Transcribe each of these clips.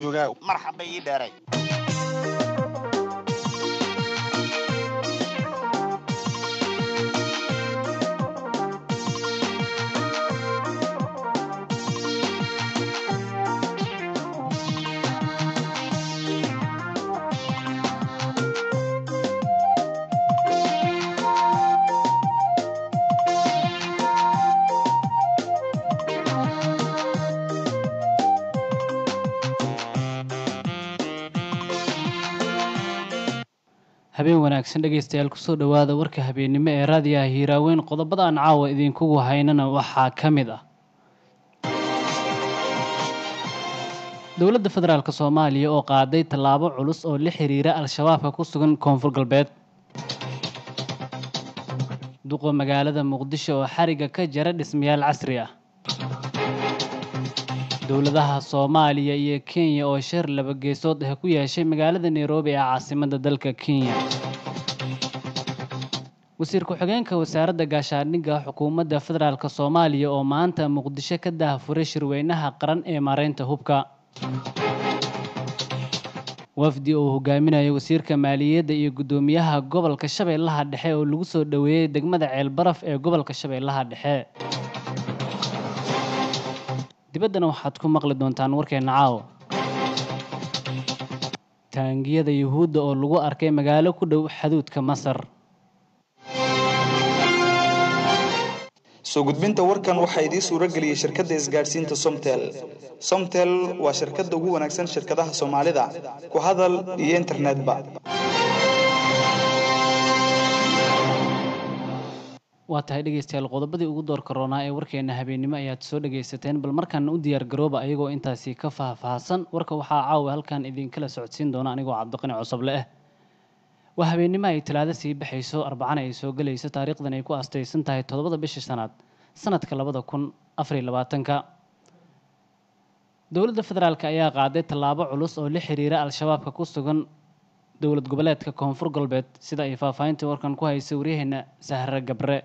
joogaa marxab bay ii dheeray habeen wanaagsan dhegaystayaal kusoo dhowaada warka habeennimo ee raadiyaha hiiraaweyn qodobada aan caawa idinkugu haynana waxaa ka mid ah dowladda federaalk soomaaliya oo qaaday tallaabo culus oo la xiriira al-shabaabka ku sugan koonfur galbeed duqa magaalada muqdisho oo xariga ka jara dhismayaal casri ah dowladaha soomaaliya iyo kenya oo shir laba geesood ah ku yeeshay magaalada nairobi ee caasimadda dalka kenya wasiir ku-xigeenka wasaaradda gaashaandhigga xukuumadda federaalk soomaaliya oo maanta muqdisho ka daahfuray shirweynaha qaran ee maareynta hubka wafdi oo hogaaminaya wasiirka maaliyadda iyo guddoomiyaha gobolka shabeellaha dhexe oo lagu soo dhoweeyey degmada ceelbaraf ee gobolka shabeellaha dhexe dibaddana waxaad ku maqli doontaan warkeenna caawa taangiyada yuhuudda oo lagu arkay magaalo ku dhow xaduudka masar soo gudbinta warkan waxaa idiin suuro geliyey shirkadda isgaadhsiinta somtel somtel waa shirkadda ugu wanaagsan shirkadaha soomaalida ku hadal iyo internetba waa tahay dhegaystayaal qodobadii ugu door karoonaa ee warkeena habeennimo ayaad soo dhagaysateen bal markaana u diyaar garooba ayagoo intaasi ka faahfaahsan warka waxaa caawa halkan idinkala socodsiin doona anigoo cabdiqani cosoble ah waa habeennimo ay talaado sii baxayso arbacana ay soo gelayso taariikhdan ay ku astaysan tahay toddobada bishii shanaad sanadka labada kun afariy labaatanka dowladda federaalk ayaa qaaday tallaabo culus oo la xiriira al-shabaabka ku sugan dowlad goboleedka koonfur galbeed sida ay faahfaahintii warkan ku haysay waryaheena sahre gabre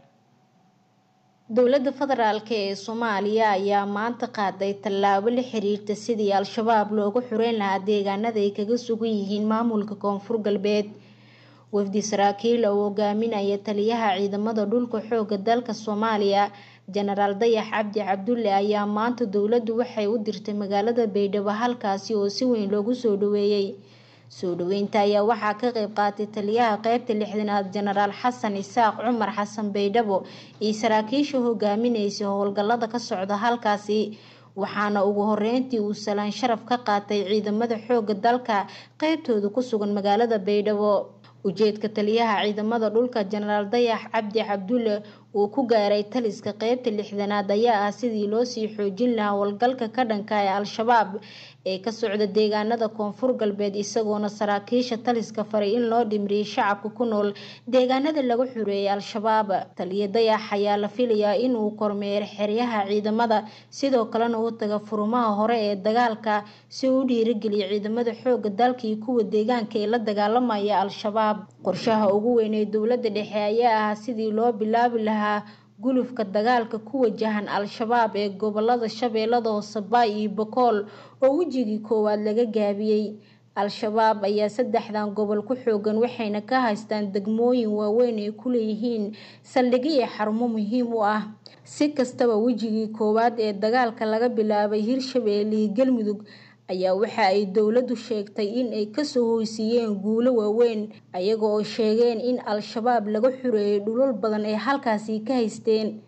dowladda federaalk ee soomaaliya ayaa maanta qaaday tallaabo la xiriirta sidii al-shabaab loogu xureyn lahaa deegaanada ay kaga sugan yihiin maamulka koonfur galbeed wafdi saraakiil oo hogaaminaya taliyaha ciidamada dhulka xooga dalka soomaaliya jenaraal dayax cabdi cabdulle ayaa maanta dowladdu waxay u dirtay magaalada baydhabo halkaasi oo si weyn loogu soo dhaweeyey soo dhaweynta ayaa waxaa ka qeyb qaatay taliyaha qeybta lixdanaad jenaraal xasan isaaq cumar xasan baydhabo iyo saraakiisha hogaamineysa howlgallada ka socda halkaasi waxaana ugu horeyntii uu salaan sharaf ka qaatay ciidamada xooga dalka qeybtooda ku sugan magaalada baydhabo ujeedka taliyaha ciidamada dhulka jenaraal dayax cabdi cabdulle uu ku gaaray taliska qeybta lixdanaad ayaa ah sidii loosii xoojin lahaa howlgalka ka dhanka ee al-shabaab ee ka socda deegaanada koonfur galbeed isagoona saraakiisha taliska faray in loo dhimriyay shacabka ku nool deegaanada laga xureeyay al-shabaab taliya dayax ayaa la filayaa inuu kormeero xeryaha ciidamada sidoo kalena u taga furumaha hore ee dagaalka si uu u dhiirigeliya ciidamada xooga dalka iyo kuwa deegaanka ee la dagaalamaya al-shabaab qorshaha ugu weyn ee dowlada dhexe ayaa ah sidii loo bilaabi lahaa gulufka dagaalka ku wajahan al-shabaab ee gobolada shabeellada hoose baay iyo bokool oo wejigii koowaad laga gaabiyey al-shabaab ayaa saddexdan gobol ku xoogan waxayna ka haystaan degmooyin waaweyn ay ku leeyihiin saldhigyo iyo xarumo muhiim u ah si kastaba wejigii koowaad ee dagaalka laga bilaabay hirshabeelle iyo galmudug ayaa waxa ay dowladdu sheegtay in ay kasoo hoysiiyeen guulo waaweyn ayaga oo sheegeen in al-shabaab laga xureeyay dhulal badan ee halkaasi ka haysteen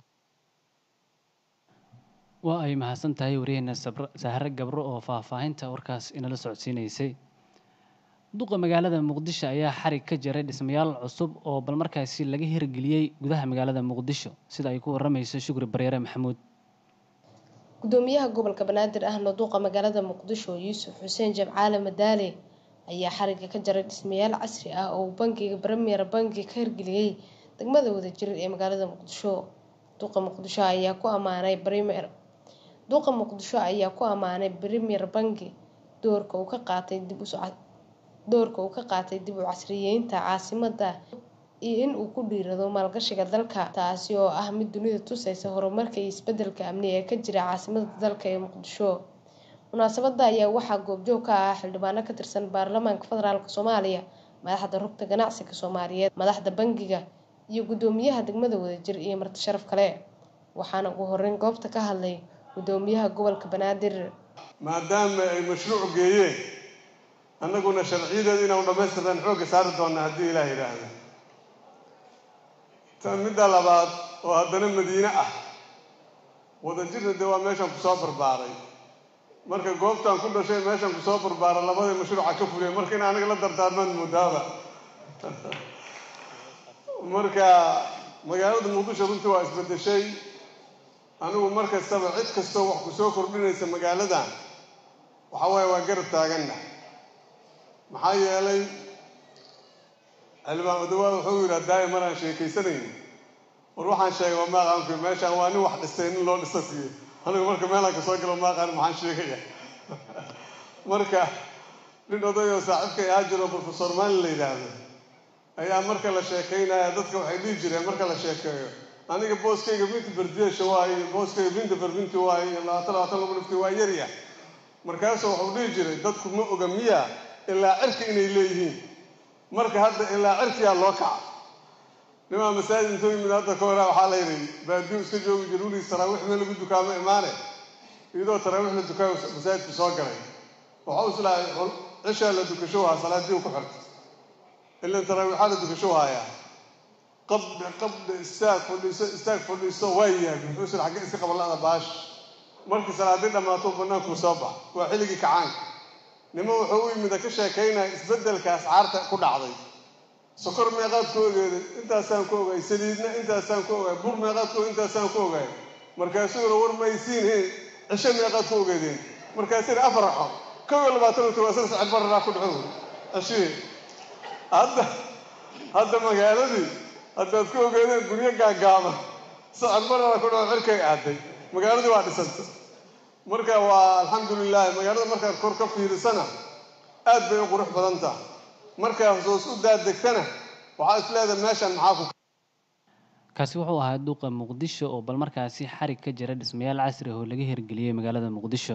waa ay mahadsan tahay waryaheena sahre gabro oo faahfaahinta warkaas inala socodsiinaysay duqa magaalada muqdisho ayaa xarig ka jaray dhismayaal cusub oo bal markaasi laga hirgeliyey gudaha magaalada muqdisho sida ay ku waramayso shukri bareere maxamuud gudoomiyaha gobolka banaadir ahna duuqa magaalada muqdisho yuusuf xuseen jabcaale madaale ayaa xariga ka jaray dhismayaal casri ah oo uu bangiga premier banki ka hirgeliyey degmada wadajir ee magaalada muqdisho duuqa muqdisho ayaa ku amaanay premier duuqa muqdisho ayaa ku amaanay premier banki doorka uu ka qaatay dib u doorka uu ka qaatay dib u casriyeynta caasimada iyo in uu ku dhiirado maalgashiga dalka taasi oo ah mid dunida tusaysa horumarka iyo isbedelka amni ee ka jira caasimada dalka ee muqdisho munaasabada ayaa waxaa goobjoog ka ah xildhibaano ka tirsan baarlamaanka federaalk soomaaliya madaxda rugta ganacsiga soomaaliyeed madaxda bangiga iyo guddoomiyaha degmada wadajir iyo marti sharaf kale waxaana ugu horeyn goobta ka hadlay guddoomiyaha gobolka banaadir maadaama ay mashruuc geeyeen annaguna sharciyadeeda inaanu dhammaystirnaan xoogga saari doonaa haddii ilaah yidhaahdo tan midda labaad oo haddana madiine ah wadajirna dee waa meeshaan kusoo barbaaray marka goobtaan ku dhashay meeshaan kusoo barbaaray labadii mashruuca ka fuliyay marka in aniga la dardaarmaan moodaaba marka magaalada muqdisho runtii waa isbeddeshay anigu mar kastaba cid kastoo wax ku soo kordhinaysa magaaladan waxa waaye waa garab taaganna maxaa yeelay xildhibaan odawaad wuxuu yidhaha daaya maraan sheekaysanayn war waxaan sheegay waa maaqaanku meeshaan waa nin wax dhistay nin loo dhista siiyo anigu marka meelaan kasoo galo maaqaan maxaan sheegaya marka nin odayoo saaxiibkay ahaa jiro professor maalin la yidhaahdo ayaa marka la sheekaynaya dadka waxay dhihi jireen marka la sheekeeyo aniga booskayga binti berdiesha waaye booskayga binta berbinti waaye labaatan labaatan lagu dhifti waa yarya markaasuu wuxuu dhihi jiray dadku ma oga miya ilaa cirka inay leeyihiin marka hadda ilaa cirkiyaa loo kaca nimaa masaajid intoo yimid hadda ka horaa waxaa la yidhi baadiyu iska joogi jira weligiis taraawiix meel lagu dukaamo imaane iyadoo taraawiix la dukaayo masaajidku soo galay waxau islahay cishaa la dukasho waa salaadii ku xirta ilan taraawiixaa la dukasho haayaa qabdhe qabdhe istaag fadhiiso istaag fadhiiso waa yahay muxuu isla xagge iska qabanla'da baash markii salaadii dhammaato bannaankuu soo bax waa xilligii kacaanka nima wuxuu u yimida ka sheekaynaya isbeddelka ascaarta ku dhacday sokor meeqaad ku ogeeday intaasaan ku ogaay saliidna intaasaan ku ogaay bur meeqaad ku intaasaan ku ogaay markaasuu yidhi war maysiinheen cisho meeqaad ku ogeedeen markaasuu yidhi afar raxo kow iyo labaatan unta waa sida sacir bararaa ku dhaco cishihii hadda hadda magaaladii haddaad ku ogeedeen guryo gaagaaban sacir bararaa ku dhaco cirkay aaday magaaladii waa dhisanta marka waa alxamdulilahi magaalada markaad kor ka fiirisana aad bay u qurux badan tahay markaa hoos u daadegtana waxaa is leedahay meeshan maxaa ku kaasi wuxuu ahaa duqa muqdisho oo bal markaasi xarig ka jira dhismayaal casri ah oo laga hirgeliyey magaalada muqdisho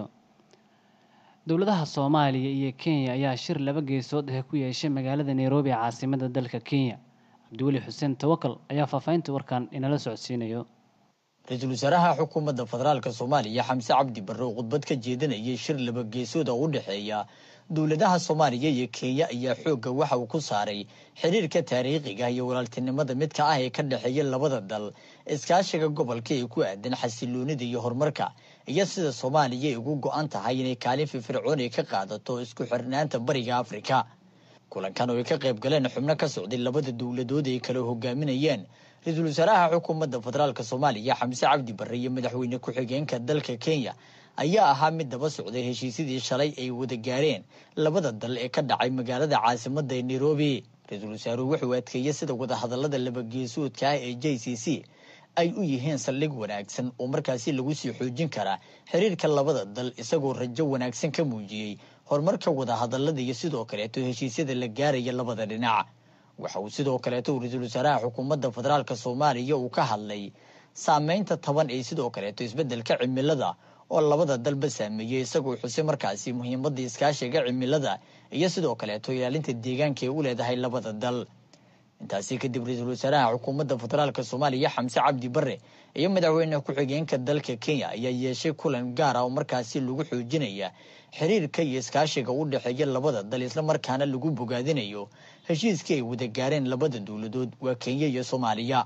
dowladaha soomaaliya iyo kenya ayaa shir laba geesood ah ku yeeshay magaalada nairobi caasimada dalka kenya cabdiweli xuseen tawakal ayaa faahfaahinta warkan inala socodsiinayo ra-iisul wasaaraha xukuumadda federaalk soomaaliya xamse cabdi barre oo khudbad ka jeedinayay shir laba geesood oo u dhexeeya dowladaha soomaaliya iyo kenya ayaa xoogga waxa uu ku saaray xiriirka taariikhiga iyo walaaltinimada midka ah ee ka dhexeeya labada dal iskaashiga gobolka ee ku aadan xasiloonida iyo horumarka iyo sida soomaaliya ay ugu go-an tahay inay kaalin firfircoon ay ka qaadato isku xirnaanta bariga afrika kulankan oo ay ka qayb galeen xubno ka socday labada dowladood ay kala hogaaminayeen ra-iisul wasaaraha xukuumadda federaalk soomaaliya xamse cabdi barre iyo madaxweyne ku-xigeenka dalka kenya ayaa ahaa mid daba socday heshiisyadii shalay ay wada gaareen labada dal ee ka dhacay magaalada caasimada ee nairobi ra-iisul wasaaruhu wuxuu adkeeyey sida wadahadalada labageesoodka ah ee j c c ay u yihiin saldhig wanaagsan oo markaasi lagu sii xoojin karaa xiriirka labada dal isagoo rajo wanaagsan ka muujiyey horumarka wadahadalada iyo sidoo kaleeto heshiisyada la gaaraya labada dhinac waxa uu sidoo kaleeto ra-iisul wasaaraha xukuumadda federaalk soomaaliya uu ka hadlay saameynta taban ee sidoo kaleeto isbeddelka cimilada oo labada dalba saameeyey isagoo xusay markaasi muhiimadda iskaashiga cimilada iyo sidoo kaleeto ilaalinta deegaanka ee u leedahay labada dal intaasi kadib ra-iisul wasaaraha xukuumadda federaalk soomaaliya xamse cabdi barre iyo madaxweyne ku-xigeenka dalka kenya ayaa yeeshay kulan gaar ah oo markaasi lagu xoojinaya xiriirka iyo iskaashiga u dhexeeya labada dal islamarkaana lagu bogaadinayo heshiiskii ay wada gaareen labada dowladood waa kenya iyo soomaaliya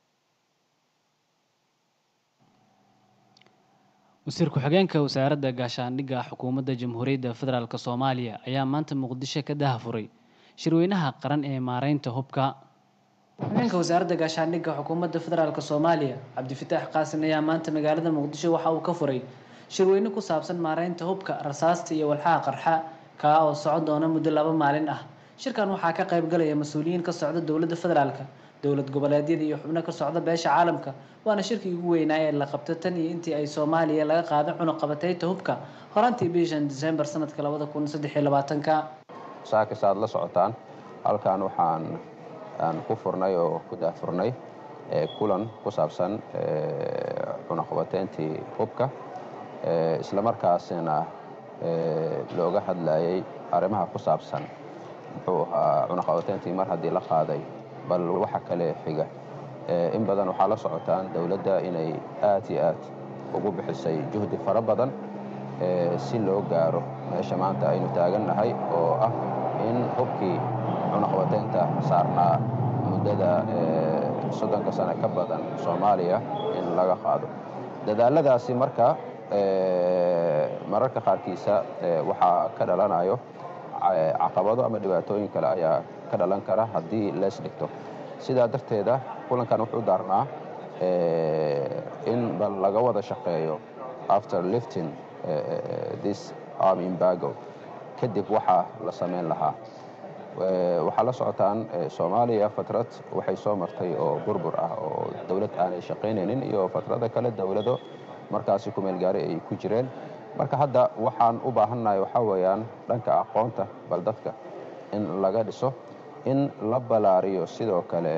wasiir ku-xigeenka wasaaradda gaashaandhigga xukuumadda jamhuuriyadda federaalk soomaaliya ayaa maanta muqdisho ka dahafuray shirweynaha qaran ee maareynta hubka ku-xigeenka wasaaradda gaashaandhigga xukuumadda federaalk soomaaliya cabdifitaax qaasin ayaa maanta magaalada muqdisho waxa uu ka furay shirweyne ku saabsan maareynta hubka rasaasta iyo walxaha qarxa kaa oo socon doona muddo laba maalin ah shirkan waxaa ka qayb galaya mas-uuliyiin ka socda dowladda federaalk dowlad goboleedyada iyo xubno ka socda beesha caalamka waana shirkii ugu weynaa ee la qabto tan iyo intii ay soomaaliya laga qaado cunuqabateyta hubka horantii bishan disembar sanadka labada kun saddex iyo labaatanka saakis aad la socotaan halkan waxaan aan ku furnay oo ku daafurnay kulan ku saabsan cunuqabateyntii hubka islamarkaasina looga hadlayay arrimaha ku saabsan muxuu ahaa cunaqabateyntii mar haddii la qaaday bal waxa kale xiga in badan waxaa la socotaan dowladda inay aad iyo aad ugu bixisay juhdi fara badan si loo gaaro meesha maanta aynu taagannahay oo ah in hubkii cunaqabateynta saarnaa muddada soddonka sane ka badan soomaaliya in laga qaado dadaaladaasi marka mararka qaarkiisa waxaa ka dhalanayo caqabado ama dhibaatooyin kale ayaa ka dhalan kara haddii lees dhigto sidaa darteeda kulankan wuxuu daarnaa in bal laga wada shaqeeyo after lifting this arm imbago kadib waxaa la samayn lahaa waxaa la socotaan soomaaliya fatrad waxay soo martay oo burbur ah oo dowlad aanay shaqaynaynin iyo fatrada kale dowlado markaasi kumeel gaari ay ku jireen marka hadda waxaan u baahannahay waxaa weeyaan dhanka aqoonta bal dadka in laga dhiso in la balaariyo sidoo kale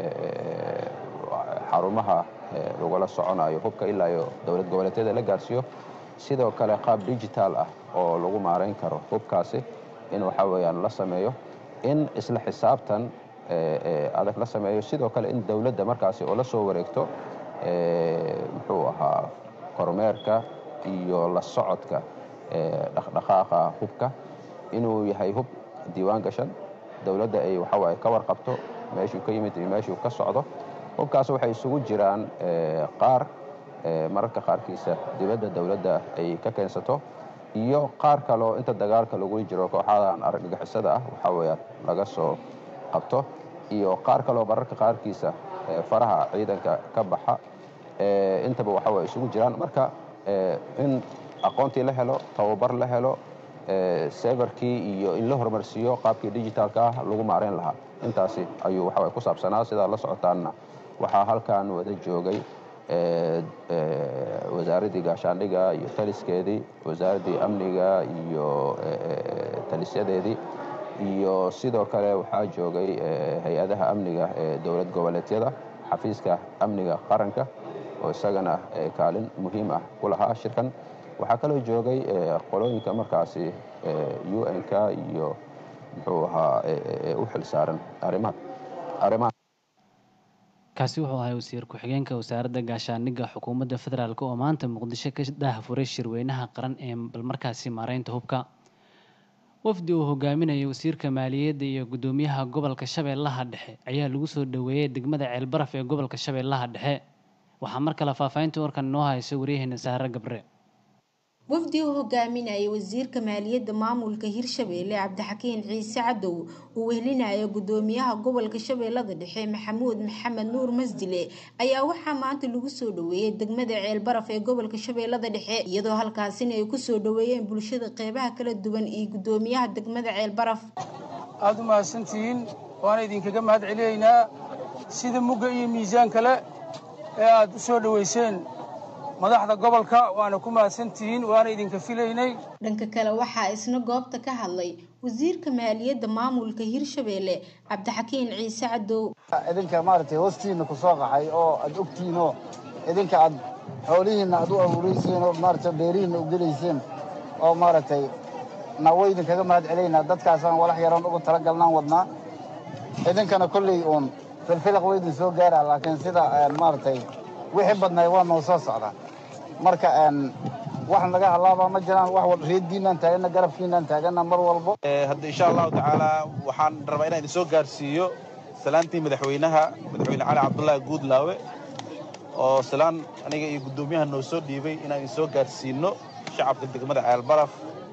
xarumaha lagula soconayo hubka ilaa iyo dowlad goboleedyada la gaarsiiyo sidoo kale qaab digital ah oo lagu maarayn karo hubkaasi in waxaa weeyaan la sameeyo in isla xisaabtan adag la sameeyo sidoo kale in dowladda markaasi oo la soo wareegto muxuu ahaa kormeerka iyo la socodka dhaqdhaqaaqa hubka inuu yahay hub diiwaan gashan dowladda ay waxawaaye ka warqabto meeshuu ka yimid iyo meeshuu ka socdo hubkaas waxay isugu jiraan qaar mararka qaarkiisa dibadda dowladda ay ka keensato iyo qaar kaleo inta dagaalka lagu jiro kooxadan argagixisada ah waxaa weeyaan laga soo qabto iyo qaar kaleo mararka qaarkiisa faraha ciidanka ka baxa intaba waxa way isugu jiraan marka in aqoontii la helo tababar la helo severkii iyo in la horumarsiiyo qaabkii digitalka ah lagu maarayn lahaa intaasi ayuu waxaway ku saabsanaa sidaa la socotaanna waxaa halkan wada joogay wasaaraddii gaashaandhiga iyo taliskeedii wasaaraddii amniga iyo talisyadeedii iyo sidoo kale waxaa joogay hay-adaha amniga ee dowlad goboleedyada xafiiska amniga qaranka oo isagana kaalin muhiim ah ku lahaa shirkan waxaa kaloo joogay qolooyinka markaasi u n-k iyo muxuu ahaa u xil saaran arrimaha arrimaha kaasi wuxuu ahay wasiir ku-xigeenka wasaaradda gaashaandhigga xukuumadda federaalk oo maanta muqdisho ka daahfuray shirweynaha qaran ee balmarkaasi maareynta hubka wafdi uu hogaaminayay wasiirka maaliyadda iyo guddoomiyaha gobolka shabeellaha dhexe ayaa lagu soo dhoweeyey degmada ceelbaraf ee gobolka shabeellaha dhexe waxaa mar kale faahfaahinta warkan inoo haysa waryaheena saare gabre wafdi uu hogaaminayay wasiirka maaliyadda maamulka hirshabeelle cabdixakiin ciise cadow uu wehlinayo guddoomiyaha gobolka shabeellada dhexe maxamuud maxamed nuur masdile ayaa waxaa maanta lagu soo dhoweeyey degmada ceelbaraf ee gobolka shabeellada dhexe iyadoo halkaasina ay kusoo dhoweeyeen bulshada qeybaha kala duwan iyo guddoomiyaha degmada ceelbaraf aada u mahadsantihiin waana idinkaga mahad celiyaynaa sida mugga iyo miisaan kale ee aada u soo dhoweyseen madaxda gobolka waana ku mahadsantihiin waana idinka filaynay dhanka kale waxaa isna goobta ka hadlay wasiirka maaliyadda maamulka hirshabeelle cabdixakiin ciise cadow idinka maaragtay hoostiina ku soo qaxay oo aad ogtihiinoo idinka aad xoolihiinna aad u abuurayseen oo maaragtay beerihiinna u gelayseen oo maaragtay na way idinkaga mahad celaynaa dadkaasaan walax yaran ugu talagalnaan wadnaa idinkana kolley uun filfilaq way idin soo gaaraa laakiin sida maaragtay wixii badnay waa noo soo socdaa marka wax naga halaabaa ma jiraan wax walba reediinaan taagana garabkiinaan taagana mar walbo hadda insha allahu tacaala waxaan rabaa inaan idin soo gaarsiiyo salaantii madaxweynaha madaxweyne cali cabdullaahi guudlaawe oo salaan aniga iyo guddoomiyaha noo soo dhiibay inaan idin soo gaarsiino shacabka degmada ceelbaraf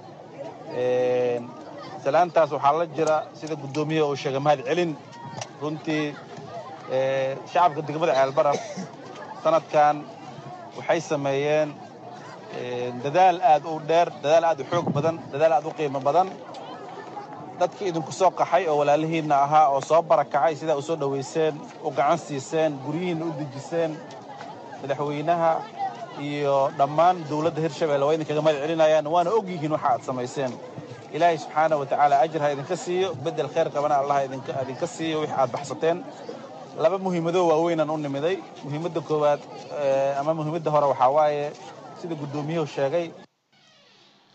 salaantaas waxaa la jira sida guddoomiyaha uu sheegay mahad celin runtii shacabka degmada ceelbaraf sanadkan waxay sameeyeen dadaal aad u dheer dadaal aad u xoog badan dadaal aad u qiimo badan dadkii idinku soo qaxay oo walaalihiinna ahaa oo soo barakacay sidaa u soo dhowayseen u gacan siiseen guryihiinna u dejiseen madaxweynaha iyo dhammaan dowladda hirshabelle waa idinkaga mahad celinayaan waana og yihiin waxa aad samayseen ilaahay subxaana wa tacaala ajir ha idinka siiyo beddel khayr qabana allah idinka siiyo wix aad baxsateen laba muhiimadoo waaweynaan u nimiday muhiimadda koowaad ama muhiimadda hore waxaa waaye sida guddoomiyuhu sheegay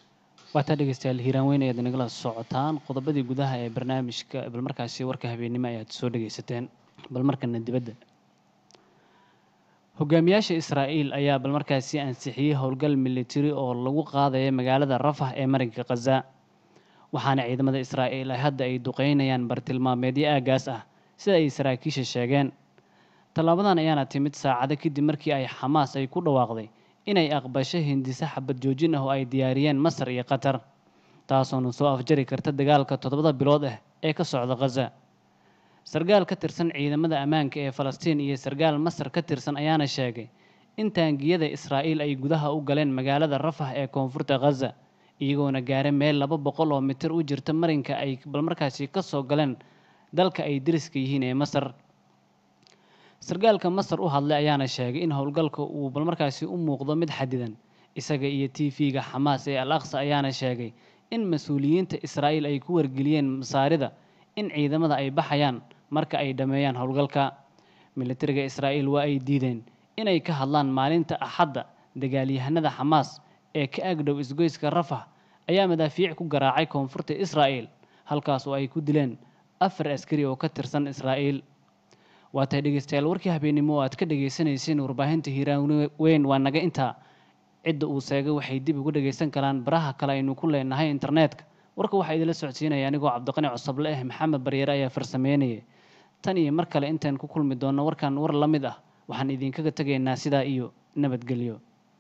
waataa dhegeystayaal hiiraan weyn ayaad nagala socotaan qodobadii gudaha ee barnaamijka bal markaasi warka habeennimo ayaad soo dhegeysateen bal markana dibadda hogaamiyaasha israa'iil ayaa bal markaasi ansixiyey howlgal militari oo lagu qaadaya magaalada rafah ee marinka khaza waxaana ciidamada israa'iil ay hadda ay duqeynayaan bartilmaameedyo aagaas ah sida ay saraakiisha sheegeen tallaabadan ayaana timid saacado kadib markii ay xamaas ay ku dhawaaqday inay aqbasho hindise xabad joojin ah oo ay diyaariyeen masar iyo qatar taasoona soo afjari karta dagaalka toddobada bilood ah ee ka socda khaza sargaal ka tirsan ciidamada ammaanka ee falastiin iyo sargaal masar ka tirsan ayaana sheegay in taangiyada israa'iil ay gudaha u galeen magaalada rafah ee koonfurta khaza iyagoona gaara meel laba boqol oo mitir u jirta marinka ay balmarkaasi ka soo galeen dalka ay deriska yihiin ee masar sargaalka masar u hadlay ayaana sheegay in howlgalka uu balmarkaasi u muuqdo mid xadidan isaga iyo t v-ga xamaas ee al aqsa ayaana sheegay in mas-uuliyiinta israa'iil ay ku wargeliyeen masaarida in ciidamada ay baxayaan marka ay dhammeeyaan howlgalka militariga israa'iil waa ay diideen inay ka hadlaan maalinta axadda dagaalyahanada xamaas ee ka agdhow isgoyska rafah ayaa madaafiic ku garaacay koonfurta israa'iil halkaas oo ay ku dileen afar askari oo ka tirsan israa'iil waatay dhegeystayaal warkii habeennimo oo aad ka dhagaysanayseen warbaahinta hiiraan weyn waa naga intaa cidda uu seegay waxay dib uga dhagaysan karaan baraha kale aynu ku leenahay internetka warka waxaa idinla socodsiinaya anigoo cabdiqani cusable ah maxamed baryeere ayaa farsameynayay tan iyo mar kale intaan ku kulmi doonno warkan war la mid ah waxaan idinkaga tegaynaa sidaa iyo nabadgelyo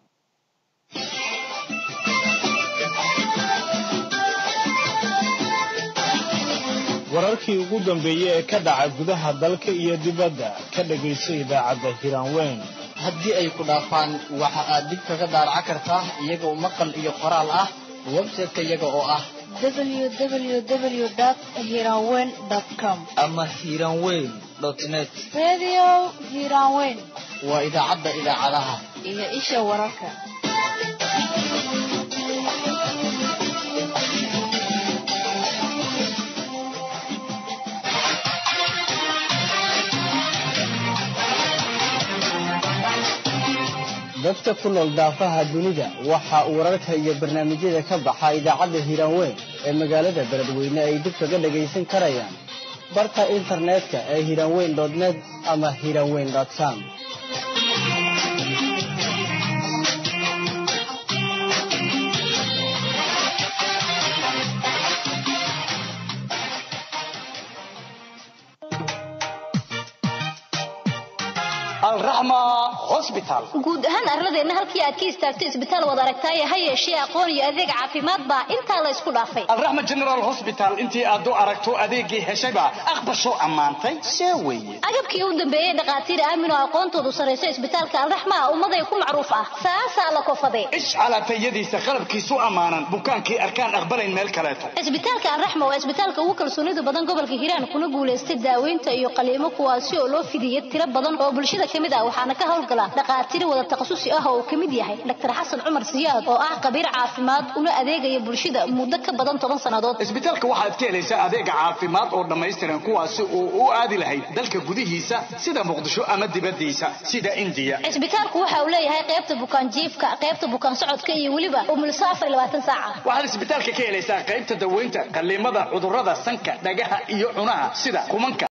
wararkii ugu dambeeyey ee ka dhaca gudaha dalka iyo dibadda ka dhegayso idaacadda hiraanweyn haddii ay ku dhaafaan waxa aad dib kaga daaraca kartaa iyagoo maqal iyo qoraal ah website-ka iyaga oo ah www.hiranweyn.com ama hiranweyn net Radio Hiranweyn waa idaacadda idaacadaha iyo isha wararka. dadka ku nool daafaha dunida waxa uu wararka iyo barnaamijyada ka baxa idaacadda hiiraanweyn ee magaalada beledweyne ay dib kaga dhagaysan karayaan barta internetka ee hiiraanweyn net ama hiiraanweyn com guud ahaan arladeenna halkii aad ka istaagto isbitaal wad aragtaaye ha yeeshee aqoon iyo adeeg caafimaad baa intaa la isku dhaafay alraxma general hosbital intii aad u aragto adeeggii heshayba aqbasho ammaantay see weeye agabkii u dambeeyey dhakhaatiir aamin oo aqoontoodu sarrayso isbitaalka alraxma ah ummaday ku macruuf ah saasaa la kofade ishcalaatayadiisa qalabkiisu ammaanan bukaankii arkaan aqbalayn meel kaleeto isbitaalka alraxma waa isbitaalka ugu kalsoonida badan gobolka hiiraan kuna guulaystay daaweynta iyo qaliimo kuwaasi oo loo fidiyey tiro badan oo bulshada ka mid ah waxaana ka howlgala dhakhaatiir wada takhasusi ah oo uu ka mid yahay dr xasan cumar siyaad oo ah khabiir caafimaad una adeegaya bulshada muddo ka badan toban sannadood isbitaalka waxaad ka helaysaa adeega caafimaad oo dhammaystiran kuwaasi oo u aadi lahayd dalka gudihiisa sida muqdisho ama dibadiisa sida indiya isbitaalku waxa uu leeyahay qaybta bukaan jiifka qaybta bukaan socodka iyo weliba umulso afar iyo labaatan saaca waxaad isbitaalka ka helaysaa qaybta daweynta qaliimada cudurrada sanka dhagaha iyo cunaha sida kumanka